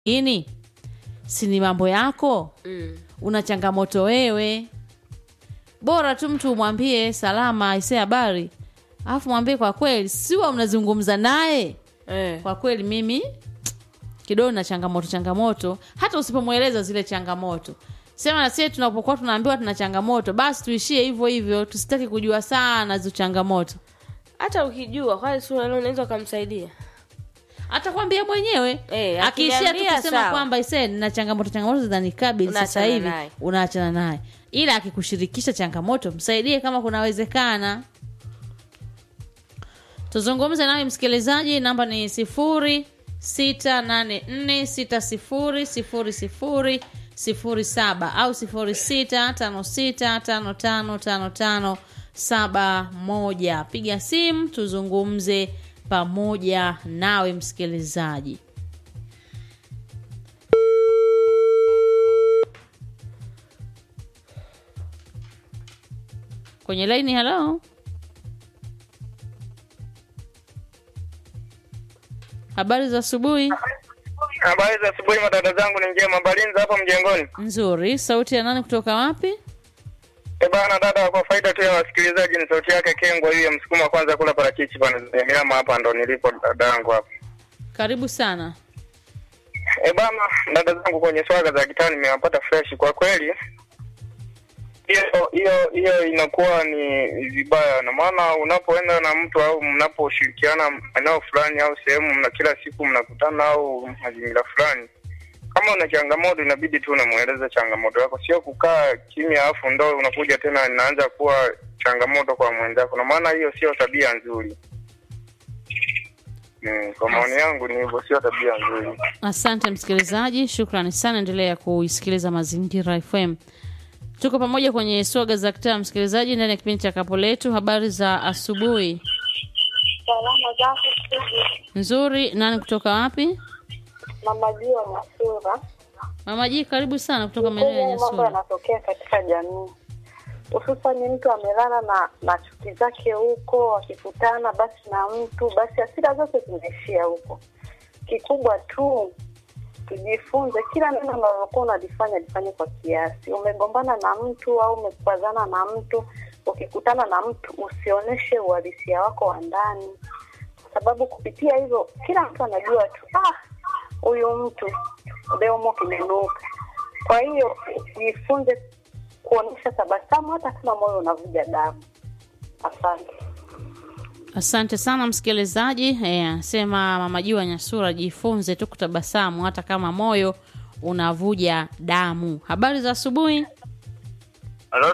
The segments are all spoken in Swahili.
ini si ni mambo yako Mm. una changamoto wewe bora tu mtu umwambie salama ise habari alafu mwambie kwa kweli siwa mnazungumza naye Eh. kwa kweli mimi kidogo na changamoto changamoto hata usipomweleza zile changamoto sema na sie tunapokuwa tunaambiwa tuna changamoto basi tuishie hivyo hivyo tusitaki kujua sana hizo changamoto hata ukijua kwani si unalo unaweza ukamsaidia atakwambia mwenyewe Eh, akiishia tu akiniambia kusema sawa. kwamba ise na changamoto changamoto zinanikabili sasa Unaachana hivi naye. unaachana naye ila akikushirikisha changamoto msaidie kama kunawezekana tuzungumze nawe msikilizaji namba ni sifuri sita nane nne sita sifuri sifuri sifuri sifuri saba au sifuri sita tano sita tano tano tano tano saba moja piga simu tuzungumze pamoja nawe msikilizaji kwenye laini halo habari za asubuhi Habari za asubuhi, madada zangu ni njema. Balinza hapo mjengoni. nzuri sauti ya nani kutoka wapi E bana, dada, kwa faida tu ya wasikilizaji, ni sauti yake Kengwa hiyo msukuma kwanza kula parachichi bana, Nyamiama hapa ndo nilipo dada yangu hapa. karibu sana E bana, dada zangu, kwenye swaga za gitaa nimewapata fresh kwa kweli. Hiyo hiyo hiyo inakuwa ni vibaya, na maana unapoenda na mtu au mnaposhirikiana eneo fulani au sehemu, mna kila siku mnakutana au mazingira fulani, kama una changamoto inabidi tu unamweleza changamoto yako, sio kukaa kimya afu ndo unakuja tena inaanza kuwa changamoto kwa mwenzako, na maana hiyo sio tabia nzuri. Mm, kwa maoni yangu ni hivyo, sio tabia nzuri. asante msikilizaji shukrani sana endelea kuisikiliza mazingira fm tuko pamoja kwenye swaga za kitaa msikilizaji ndani ya kipindi cha kapo letu habari za asubuhi Salama zako studio, nzuri nani kutoka wapi mama Jua Masura. mama ji karibu sana kutoka maeneo ya Kweli mambo nyasura yanatokea katika jamii, hususani mtu amelala na na chuki zake huko, akikutana basi na mtu, basi hasira zote zinaishia huko. Kikubwa tu tujifunze, kila neno unalokuwa unalifanya lifanye kwa kiasi. Umegombana na mtu au umekwazana na mtu, ukikutana na mtu usionyeshe uhalisia wako wa ndani, kwa sababu kupitia hivyo kila mtu anajua tu ah, huyu mtu leo kimenuka. Kwa hiyo jifunze kuonyesha tabasamu hata kama moyo unavuja damu. Asante. asante sana msikilizaji Eh, anasema mama jua nyasura jifunze tu kutabasamu hata kama moyo unavuja damu habari za asubuhi Halo,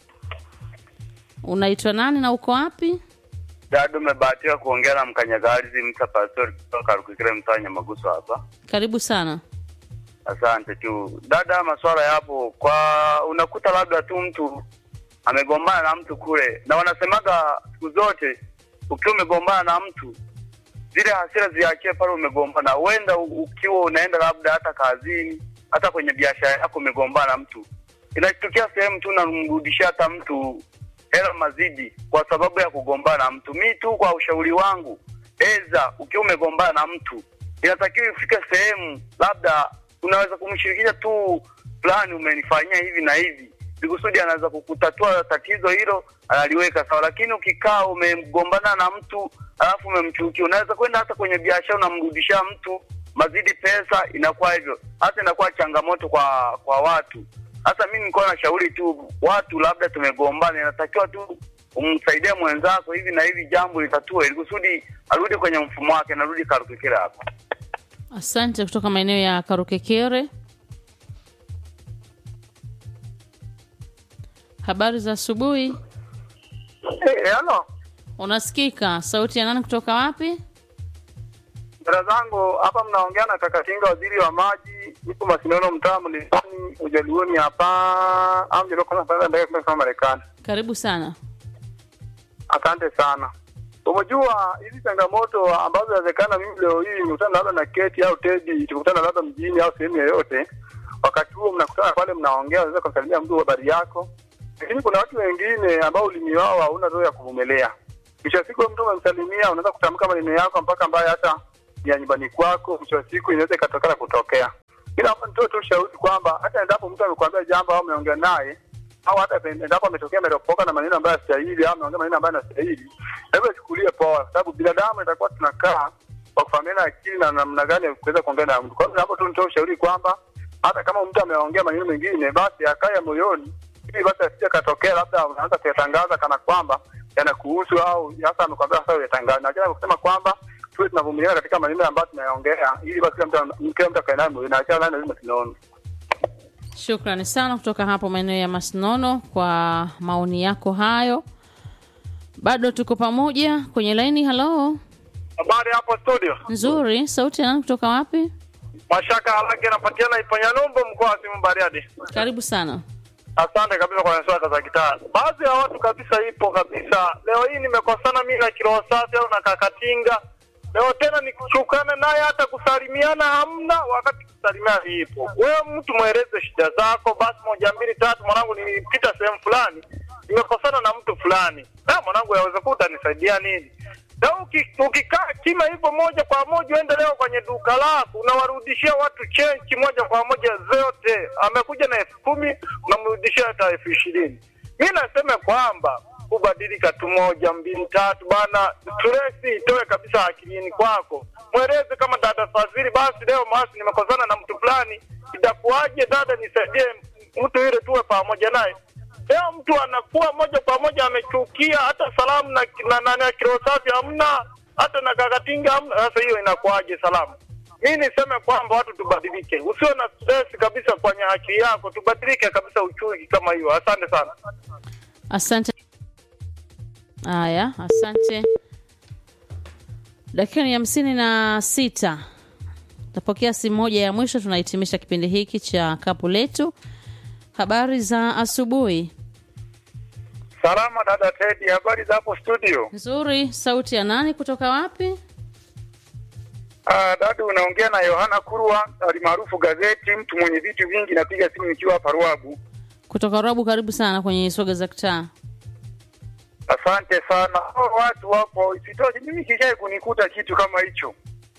unaitwa nani na uko wapi Dadu, umebahatika kuongea na mkanyagalizi Msa Pastori kutoka Rukikire mtaa Nyamaguso hapa. karibu sana Asante tu dada, masuala yapo kwa, unakuta labda tu mtu amegombana na mtu kule, na wanasemaga siku zote ukiwa umegombana na mtu zile hasira ziachie pale umegombana. Huenda u- ukiwa unaenda labda hata kazini, hata kwenye biashara yako umegombana na mtu, inatokea sehemu tu unamrudishia hata mtu hela mazidi kwa sababu ya kugombana na mtu. Mi tu kwa ushauri wangu, eza ukiwa umegombana na mtu, inatakiwa ifike sehemu labda unaweza kumshirikisha tu fulani, umenifanyia hivi na hivi, ikusudi anaweza kukutatua tatizo hilo, analiweka sawa. Lakini ukikaa umegombana na mtu alafu umemchukia, unaweza kwenda hata kwenye biashara unamrudishia mtu mazidi pesa, inakuwa hivyo, hata inakuwa changamoto kwa kwa watu. Hasa mimi nilikuwa nashauri tu watu, labda tumegombana, inatakiwa tu umsaidie mwenzako hivi na hivi, jambo litatue, ili kusudi arudi kwenye mfumo wake, narudi karukikira hapa. asante kutoka maeneo ya karukekere habari za asubuhi Hey, halo unasikika sauti ya nani kutoka wapi dada zangu hapa, mnaongea na kaka Kinga, waziri wa maji, ipo Masinono, mtaa Mlimani, Ujaluoni hapa amjelokama Marekani. karibu sana Asante sana. Umejua hizi changamoto ambazo inawezekana mimi leo hii nikutana labda na Keti au Tedi, tukutana labda mjini au sehemu yoyote, wakati huo mnakutana pale, mnaongea, unaweza kumsalimia mtu habari yako, lakini kuna watu wengine ambao ulimi wao hauna roho ya kuvumilia. Kisha siku mtu umemsalimia, unaweza kutamka maneno yako mpaka ambaye hata ya nyumbani kwako, mwisho wa siku inaweza ikatokana kutokea. Ila hapa nitoe tu ushauri kwamba hata endapo mtu amekwambia jambo au ameongea naye au hata endapo ametokea ameropoka na maneno ambayo yastahili au ameongea maneno ambayo yanastahili, hebu achukulie poa, kwa sababu binadamu itakuwa tunakaa kwa kufahamiana akili na namna gani ya kuweza kuongea na mtu. Kwa hiyo hapo tu nitoe ushauri kwamba hata kama mtu ameongea maneno mengine, basi akae moyoni, ili basi asije katokea labda unaanza kuyatangaza kana kwamba yanakuhusu au hasa amekwambia sasa uyatangaza, na jana kusema kwamba tuwe tunavumiliana katika maneno ambayo tunayaongea, ili basi kila mtu kila mtu akae nayo moyoni, na achana nayo lazima tunaona Shukrani sana kutoka hapo maeneo ya Masnono kwa maoni yako hayo. Bado tuko pamoja kwenye laini. Halo, Habari hapo studio. nzuri. Sauti ya nani kutoka wapi? Mashaka Halage anapatikana Iponya Numbo, mkoa wa Simu Bariadi. Karibu sana. Asante kabisa kwa swala za gitaa. Baadhi ya watu kabisa ipo kabisa. Leo hii nimekosana mimi na Kiroho Safi au na Kakatinga. Leo tena nikichukana naye hata kusalimiana hamna, wakati kusalimiana ipo. Wewe mtu mweleze shida zako, basi moja mbili tatu, mwanangu, nilipita sehemu fulani nimekosana na mtu fulani. Na mwanangu, yaweza kuwa utanisaidia nini? Na uki- ukikaa kima hivyo moja kwa moja, uende leo kwenye duka lako unawarudishia watu chenchi moja kwa moja zote. Amekuja na elfu kumi unamrudishia hata elfu ishirini. Mi nasema kwamba kubadilika tu moja mbili tatu bana, stresi itoe kabisa akilini kwako. Mweleze kama dada Fadhili, basi leo masi nimekosana na mtu fulani, itakuwaje dada, nisaidie mtu yule tuwe pamoja naye. Leo mtu anakuwa moja kwa moja amechukia, hata salamu na na, na, na kiroho safi hamna, hata na kakatinga hamna. Sasa hiyo inakuwaje salamu? Mi niseme kwamba watu tubadilike, usiwe na stress kabisa kwenye akili yako, tubadilike kabisa uchumi kama hiyo. Asante sana. Asante. Haya, asante. Dakika ni hamsini na sita. Tapokea simu moja ya mwisho, tunahitimisha kipindi hiki cha kapu letu. Habari za asubuhi. Salama dada Teddy, habari za hapo studio? Nzuri. Sauti ya nani kutoka wapi? Ah, dada unaongea na Yohana Kurwa alimaarufu gazeti, mtu mwenye vitu vingi. Napiga simu nikiwa hapa Ruabu. Kutoka Rabu. Karibu sana kwenye soga za kitaa. Asante sana. Hao watu wapo, isitoshe mimi kishai kunikuta kitu kama hicho.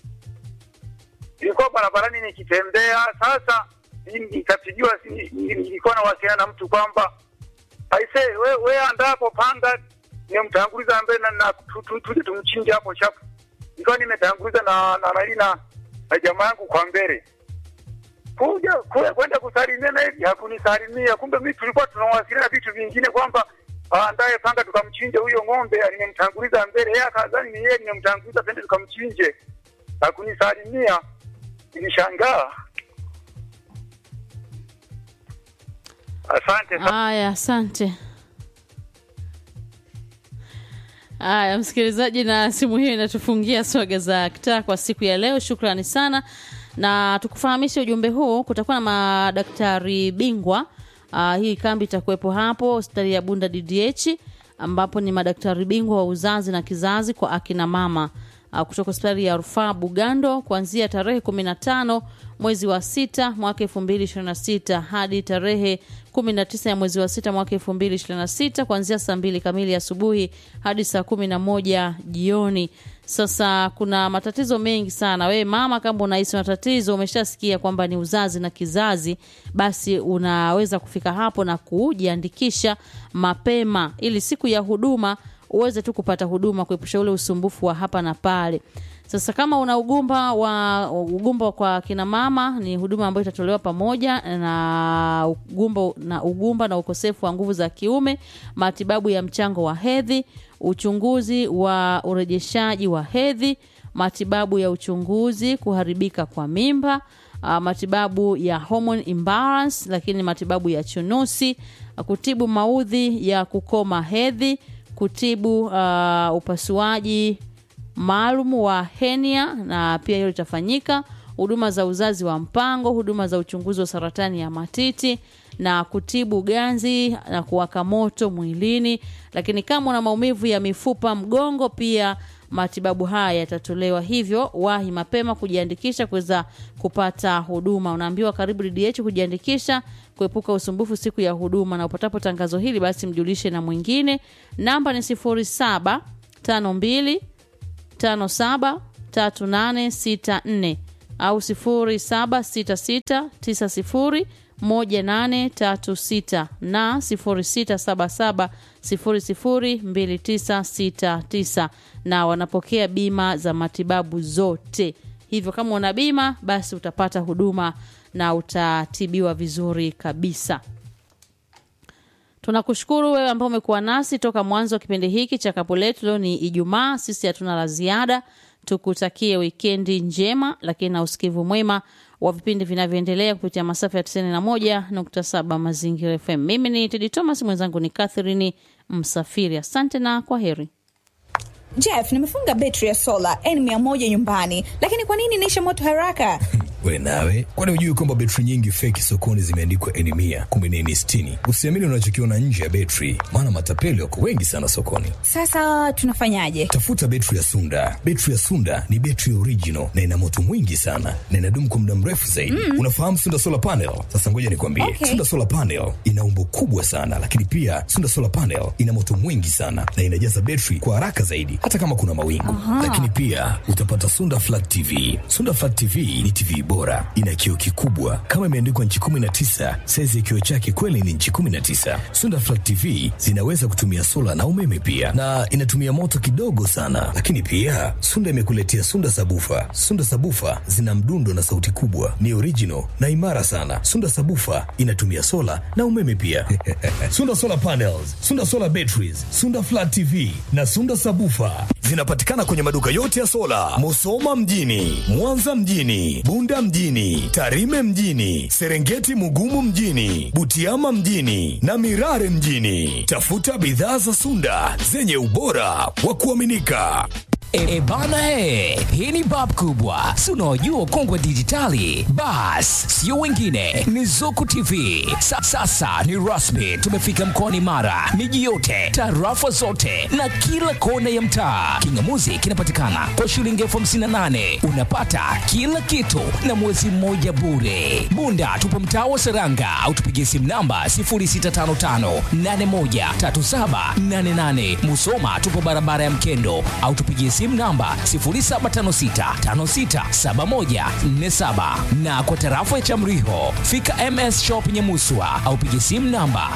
Nilikuwa barabarani nikitembea, sasa nikapigiwa, si- nilikuwa nawasiliana na mtu kwamba aise, we, we andapo panda nimtanguliza mbele na, na tu- tu- tuje tumchinje hapo chapu. Nilikuwa nimetanguliza na na na, na, na jamaa yangu kwa mbele kuja kule kwenda kusalimia na hivi hakunisalimia. Kumbe mimi tulikuwa tunawasiliana vitu vingine kwamba aandaye panga tukamchinje huyo ng'ombe, nimemtanguliza mbele, yeye akadhani ni yeye nimemtanguliza, twende tukamchinje. Hakunisalimia, nilishangaa. Asante sana. Haya, asante. Haya, msikilizaji, na simu hiyo inatufungia swaga za kitaa kwa siku ya leo. Shukrani sana, na tukufahamishe ujumbe huu, kutakuwa na madaktari bingwa. Uh, hii kambi itakuwepo hapo hospitali ya Bunda DDH, ambapo ni madaktari bingwa wa uzazi na kizazi kwa akina mama uh, kutoka hospitali ya rufaa Bugando kuanzia tarehe 15 mwezi wa sita mwaka 2026 hadi tarehe 19 ya mwezi wa sita mwaka 2026 kuanzia saa mbili kamili asubuhi hadi saa kumi na moja jioni. Sasa kuna matatizo mengi sana. Wewe mama, kama unahisi matatizo, umeshasikia kwamba ni uzazi na kizazi, basi unaweza kufika hapo na kujiandikisha mapema ili siku ya huduma uweze tu kupata huduma, kuepusha ule usumbufu wa hapa na pale. Sasa kama una ugumba wa ugumba kwa kina mama, ni huduma ambayo itatolewa pamoja na ugumba na ugumba na ukosefu wa nguvu za kiume, matibabu ya mchango wa hedhi, uchunguzi wa urejeshaji wa hedhi, matibabu ya uchunguzi kuharibika kwa mimba, uh, matibabu ya hormone imbalance, lakini matibabu ya chunusi, uh, kutibu maudhi ya kukoma hedhi, kutibu uh, upasuaji maalum wa henia na pia hilo litafanyika, huduma za uzazi wa mpango, huduma za uchunguzi wa saratani ya matiti na kutibu ganzi na kuwaka moto mwilini. Lakini kama una maumivu ya mifupa, mgongo, pia matibabu haya yatatolewa. Hivyo wahi mapema kujiandikisha kuweza kupata huduma. Unaambiwa karibu DDH kujiandikisha, kuepuka usumbufu siku ya huduma, na upatapo tangazo hili basi mjulishe na mwingine. Namba ni sifuri saba tano mbili tano saba 3864 au 0766901836 na 0677002969 na wanapokea bima za matibabu zote. Hivyo kama una bima basi utapata huduma na utatibiwa vizuri kabisa. Tunakushukuru wewe ambao umekuwa nasi toka mwanzo wa kipindi hiki cha Kapu Letu. Leo ni Ijumaa, sisi hatuna la ziada. Tukutakie wikendi njema, lakini na usikivu mwema wa vipindi vinavyoendelea kupitia masafa ya 91.7 Mazingira FM. Mimi ni Tedi Thomas, mwenzangu ni Catherine Msafiri. Asante na kwa heri. Jeff, nimefunga betri ya sola N100 nyumbani, lakini kwa nini inaisha moto haraka? We nawe, kwani hujui kwamba betri nyingi feki sokoni zimeandikwa N mia kumbe ni N sitini? Usiamini unachokiona nje ya betri, maana matapeli wako wengi sana sokoni. Sasa tunafanyaje? Tafuta betri ya Sunda. Betri ya Sunda ni betri original na ina moto mwingi sana na inadumu kwa muda mrefu zaidi. Mm. Unafahamu Sunda solar panel? Sasa ngoja nikwambie, Okay. Sunda solar panel ina umbo kubwa sana, lakini pia Sunda solar panel ina moto mwingi sana na inajaza betri kwa haraka zaidi, hata kama kuna mawingu. Lakini pia utapata Sunda flat TV. Sunda flat TV ni TV bora, ina kioo kikubwa kama imeandikwa nchi 19. Saizi ya kioo chake kweli ni nchi 19. Sunda flat TV zinaweza kutumia sola na umeme pia, na inatumia moto kidogo sana. Lakini pia Sunda imekuletea Sunda sabufa. Sunda sabufa zina mdundo na sauti kubwa, ni original na imara sana. Sunda sabufa inatumia sola na umeme pia. Sunda solar panels, Sunda solar batteries, Sunda flat TV na Sunda sabufa zinapatikana kwenye maduka yote ya sola, Musoma mjini, Mwanza mjini, Bunda mjini, Tarime mjini, Serengeti Mugumu mjini, Butiama mjini na Mirare mjini. Tafuta bidhaa za Sunda zenye ubora wa kuaminika. E, bana he, hii ni bab kubwa, si unaojua ukongwe wa dijitali? Bas, sio wengine, ni Zuku TV. Sa, sasa ni rasmi, tumefika mkoani Mara, miji yote, tarafa zote na kila kona ya mtaa. Kingamuzi kinapatikana kwa shilingi elfu hamsini na nane unapata kila kitu na mwezi mmoja bure. Bunda tupo mtaa wa Seranga au tupigie simu namba 0655813788. Musoma tupo barabara ya Mkendo au tupigie simu namba 0756567147 na kwa tarafa ya Chamriho fika MS Shop Nyamuswa au pigie simu namba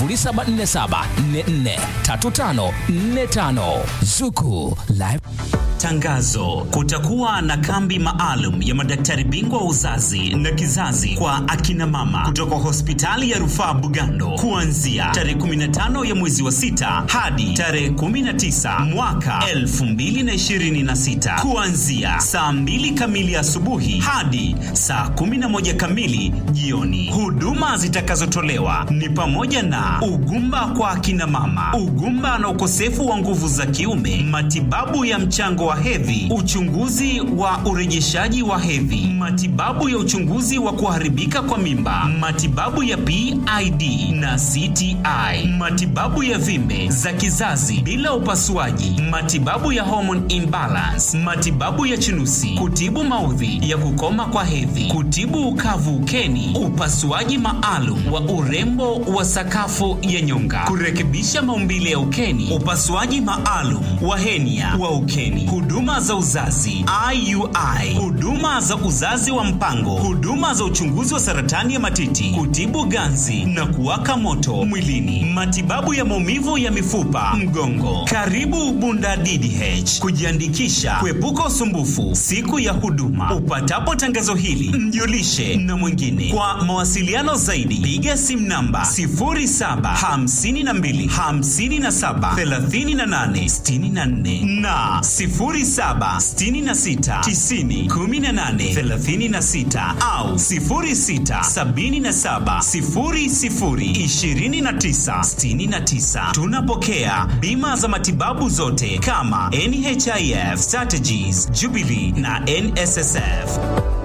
0747443545 Zuku Live Tangazo: kutakuwa na kambi maalum ya madaktari bingwa wa uzazi na kizazi kwa akina mama kutoka hospitali ya rufaa Bugando kuanzia tarehe 15 ya mwezi wa sita hadi tarehe 19 mwaka 2026 kuanzia saa 2 kamili asubuhi hadi saa 11 kamili jioni. Huduma zitakazotolewa ni pamoja na ugumba kwa akina mama, ugumba na ukosefu wa nguvu za kiume, matibabu ya mchango wa hedhi, uchunguzi wa urejeshaji wa hedhi, matibabu ya uchunguzi wa kuharibika kwa mimba, matibabu ya PID na CTI, matibabu ya vimbe za kizazi bila upasuaji, matibabu ya hormone imbalance, matibabu ya chunusi, kutibu maudhi ya kukoma kwa hedhi, kutibu ukavu ukeni, upasuaji maalum wa urembo wa sakafu ya nyonga, kurekebisha maumbile ya ukeni, upasuaji maalum wa henia wa ukeni, huduma za uzazi IUI, huduma za uzazi wa mpango, huduma za uchunguzi wa saratani ya matiti, kutibu ganzi na kuwaka moto mwilini, matibabu ya maumivu ya mifupa, mgongo. Karibu Bunda DDH kujiandikisha, kuepuka usumbufu siku ya huduma. Upatapo tangazo hili, mjulishe na mwingine. Kwa mawasiliano zaidi, piga simu namba 0752 57 38 64 na 0766 90 18 36 au 0677 00 29 69. Tunapokea bima za matibabu zote kama NHIF, Strategies, Jubilee na NSSF.